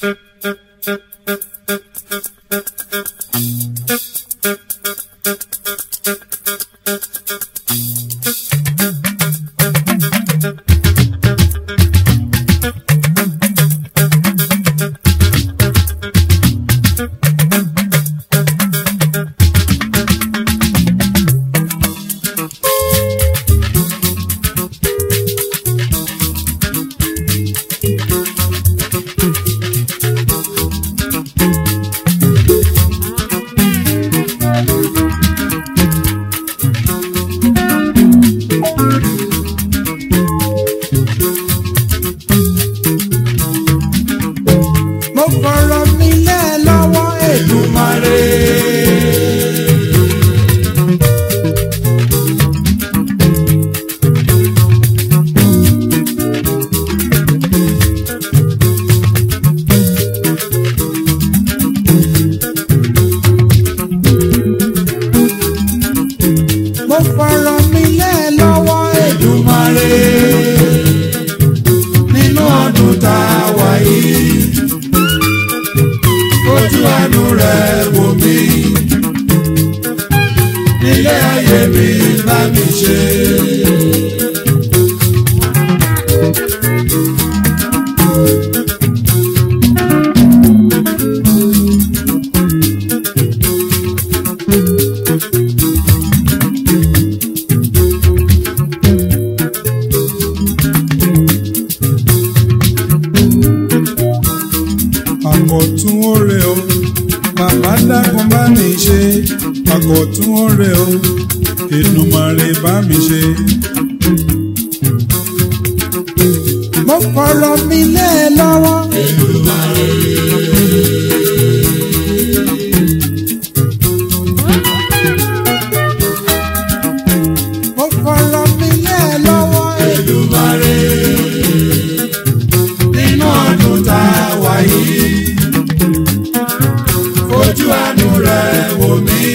mo fọ̀rọ̀ mi lẹ́ lọ́wọ́ Èdùmàrè. mo fọ̀rọ̀ mi lẹ́ lọ́wọ́ Èdùmàrè. nínú ọdún tá a wà yìí ojú àánú rẹ̀ wò mí nílé ayé mi bá mi ṣe. àkọ̀tún oore o bàbá dákun bá mi ṣe àkọ̀tún oore o Èdùmàrè bá mi ṣe. mo fọ̀rọ̀ mi lé e lọ́wọ́. mo fọ̀rọ̀ mi lé e lọ́wọ́. Èdùmàrè nínú ọdún tá a wà yìí fojú àánú rẹ̀ wò mí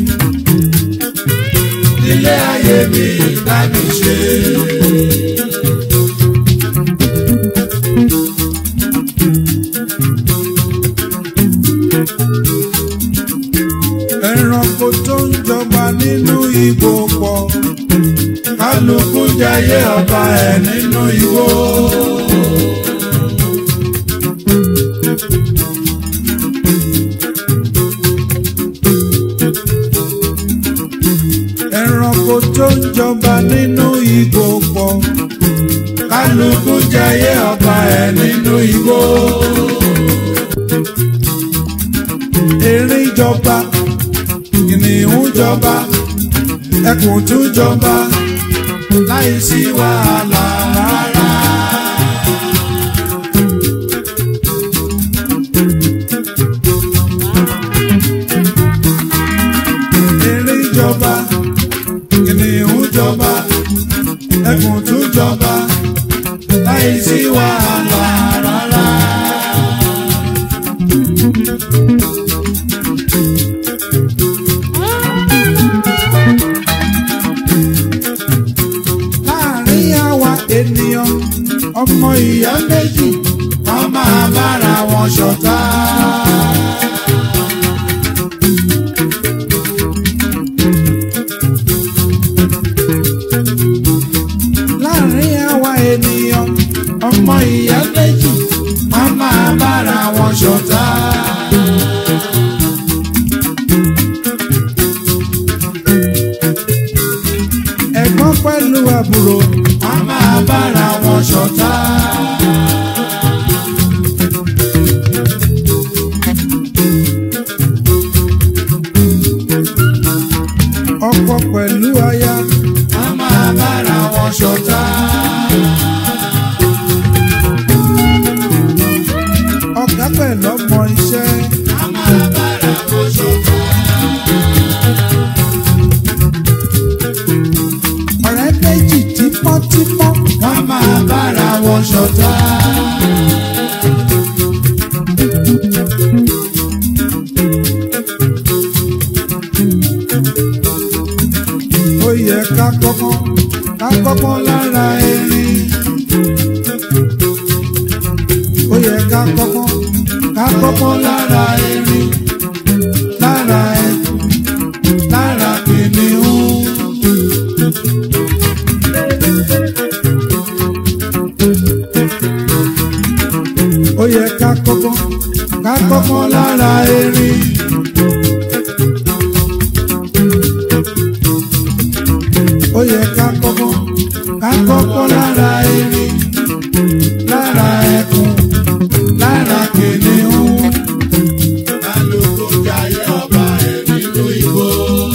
nílé ayé mi bá mi ṣe. ẹranko tó ń jọba nínú igbó pọ̀ kálukú jayé ọba ẹ̀ nínú igbó. ẹranko tó ń jọba nínú igbó pọ̀ kálukú jayé ọba ẹ̀ nínú igbó. erin jọba kìnìún jọba ẹkùn tún jọba láì sí wàhálà rárá. erin jọba kìnìún jọba ẹkùn tún jọba láì sí wàhálà rárá. láàrin àwa ènìyàn ọmọ ìyá méjì wọn máa bára wọn ṣọ̀tá. láàrin àwa ènìyàn ọmọ ìyá méjì wọn máa bára wọn ṣọ̀tá. ẹ̀gbọ́n pẹ̀lú àbúrò wọn máa bára wọn ṣọ̀tá. ọkọ pẹ̀lú aya wọn máa bára wọn ṣọ̀tá. ọ̀gá pẹ̀lú ọmọ iṣẹ́ wọn máa bára wọn ṣọ̀tá. ọ̀rẹ́ méjì tímọ́tímọ́ wọ́n máa bára wọn ṣọ̀tá. ó yẹ ká kọ́kọ́ ká kọ́kọ́ lára erin. ó yẹ ká kọ́kọ́ ká kọ́kọ́ lára erin lára ẹkùn lára kìnìún. ó yẹ ká kọ́kọ́ ká kọ́kọ́ lára erin. ó yẹ ká kọ́kọ́ ká kọ́kọ́ lára erin lára ẹkùn lára kìnìún. Kálukú jayé ọba ẹ̀ nínú igbó.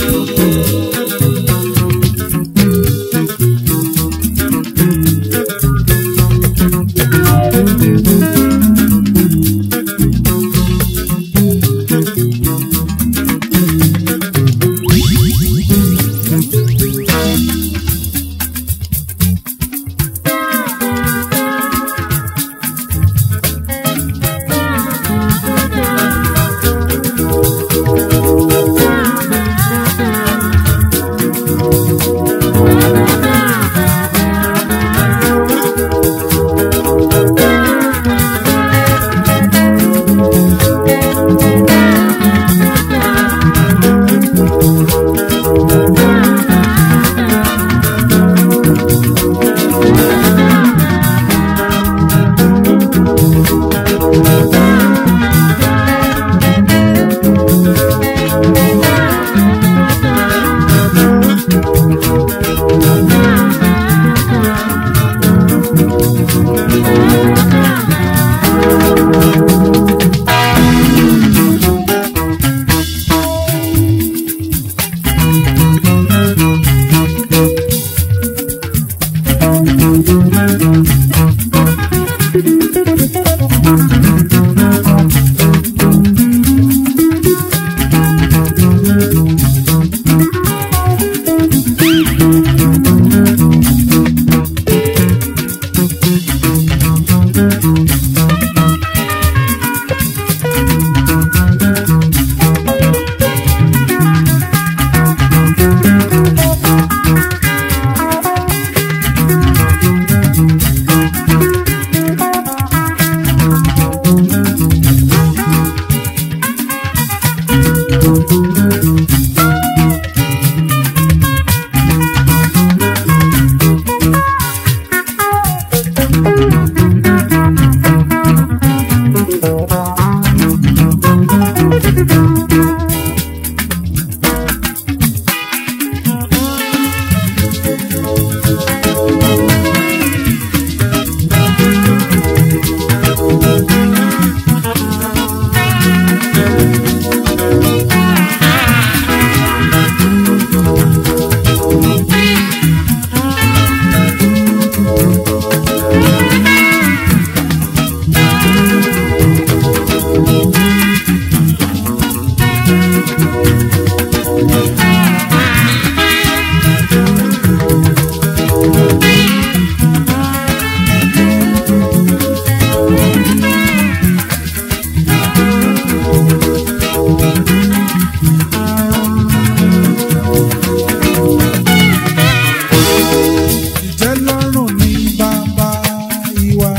ìtẹ́lọ́rùn ní bàbá ìwà.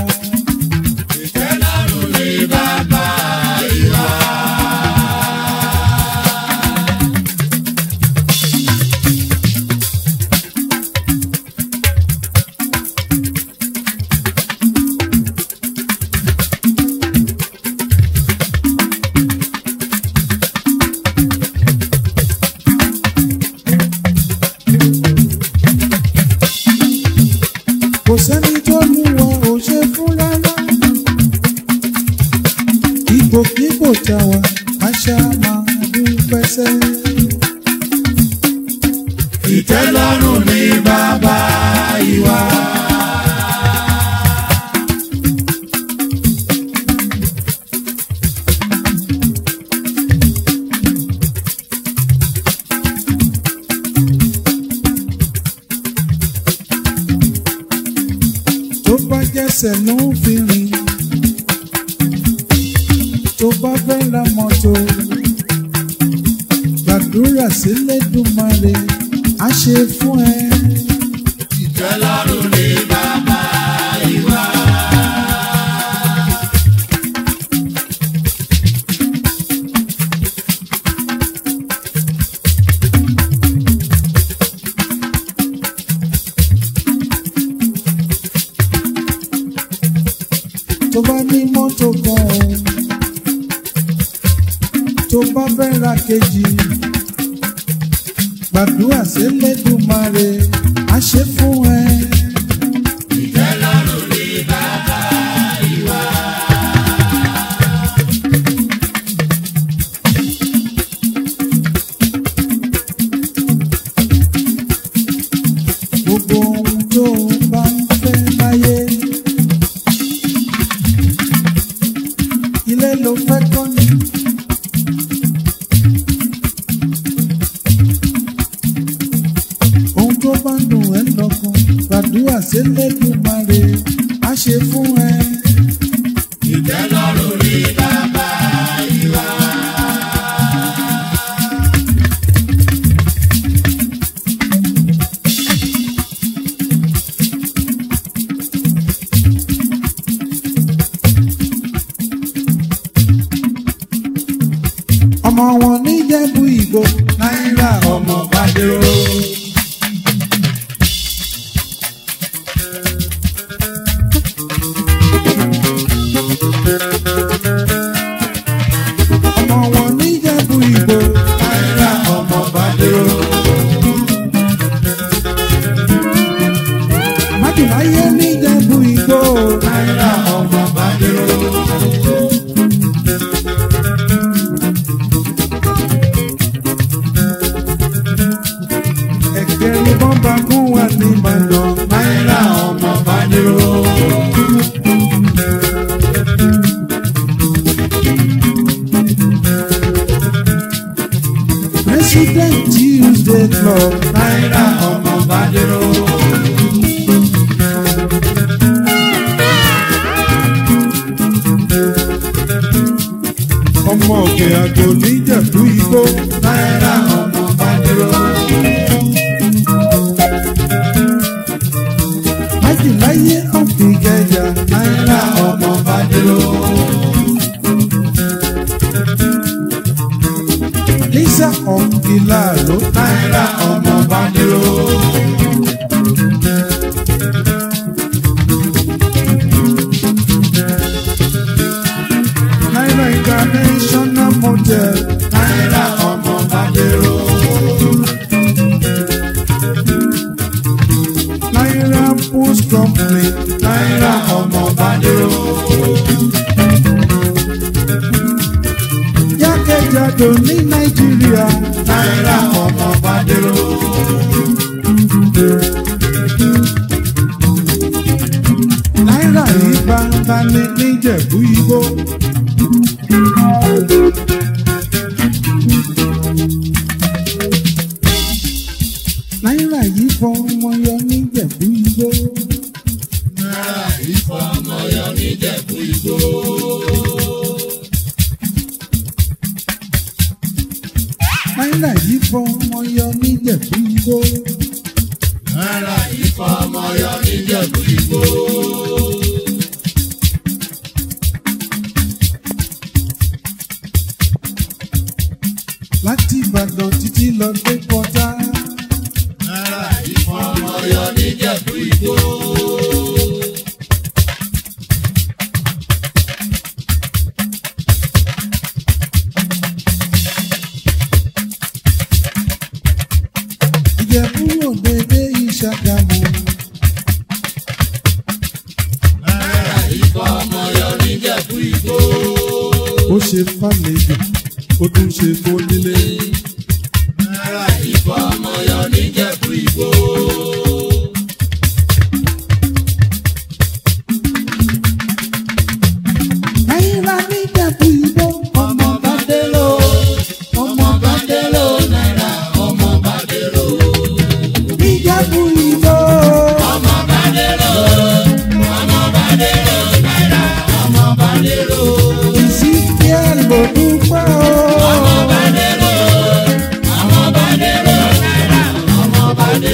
Ìtẹ́lọ́rùn ni bàbá ìwà. kò sẹ́ni tó lù wọ́n ò ṣe fún rárá. ipòkípò tá a wà àṣà máa dúpẹ́ sẹ́. Ìtẹ́lọ́rùn ni bàbá ìwà. tó bá jẹ́sẹ̀ ló ń fi rìn. tó bá fẹ́ ra mọ́tò. gbàdúrà sílẹ̀dùmarè á ṣe fún ẹ. Ìtẹ́lọ́rùn ni bàbá ìwà. mọ́tò kan o tó bá fẹ́ ra kejì gbàdúrà sílẹ̀dùmarè á ṣe fún ẹ. ìtẹ́lọ́rùn ní bàbá ìwà. gbogbo ohun tó bá ń fẹ́ láyé. ilé ló fẹ́ kọ́ ni. ohun tó bá ń dùn ẹ́ lọ́kàn gbàdúrà sílẹ̀dùmarè á ṣe fún ẹ. ìtẹ́lọ́rùn ní bàbá ìwà. ọmọ wọn níjẹ̀bú ìgbò náírà ọmọ bàdérò. ọmọ wọn níjẹ̀bú ìgbò náírà ọmọ bàdérò. májìláyé níjẹ̀bú ìgbò náírà ọmọ bàdérò. ẹ̀kẹ́rin bọ́mbà kún wà ní ìbàdàn náírà ọmọ bàdérò. president tuesday club náírà ọmọ bàdérò. ọmọ òkè àgbò níjẹ̀bú ìgbò náírà ọmọ bàdérò. májìláyé ọ̀fìgẹ̀yà náírà ọmọ bàdérò. lisa ọ̀fìlàló náírà ọmọ bàdérò. náírà international model náírà ọmọ bàdérò. náírà post company náírà ọmọ bàdérò. jákèjádò ní nàìjíríà náírà ọmọ bàdérò. náírà yìí gbangba ní níjẹ̀bú ìgbò. náírà yìí fọmọ yọ níjẹ̀bú ìgbò. náírà ìfọmọyọ níjẹ̀bú ìgbò. náírà yìí fọmọ yọ níjẹ̀bú ìgbò. náírà ìfọmọyọ níjẹ̀bú ìgbò. láti ìbàdàn títí lọ dé pọ́tà. náírà ìfọmọyọ níjẹ̀bú ìgbò. ìjẹ̀bú òde dé ìṣàgámù. náírà ìfọmọyọ níjẹ̀bú ìgbò. ó ṣe fàlejò ó tún ṣe fónílé. náírà ìfọmọyọ níjẹ̀bú ìgbò. náírà níjẹ̀bú ìgbò. ọmọ bàdérò. ọmọ bàdérò náírà ọmọ bàdérò. níjẹ̀bú ìgbò. ọmọ bàdérò. ọmọ bàdérò náírà ọmọ bàdérò. ìsìnkẹ́ ló dúpẹ́ o. ọmọ bàdérò. ọmọ bàdérò náírà ọmọ bàdérò.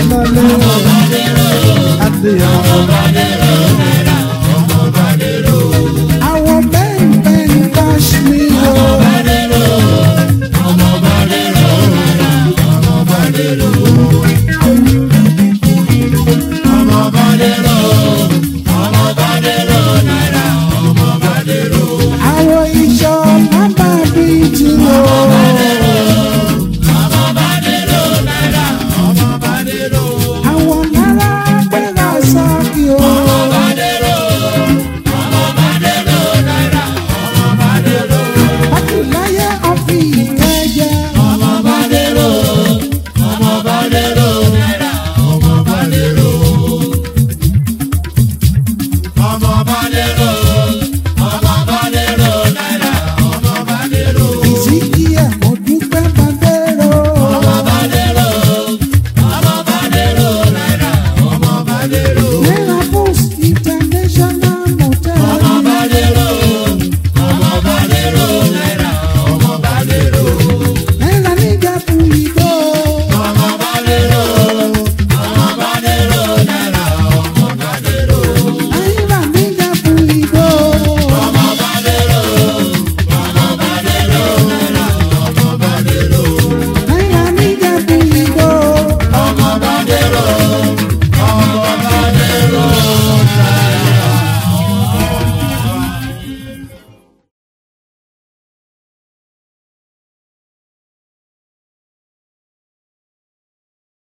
lálẹ́ adé ọmọ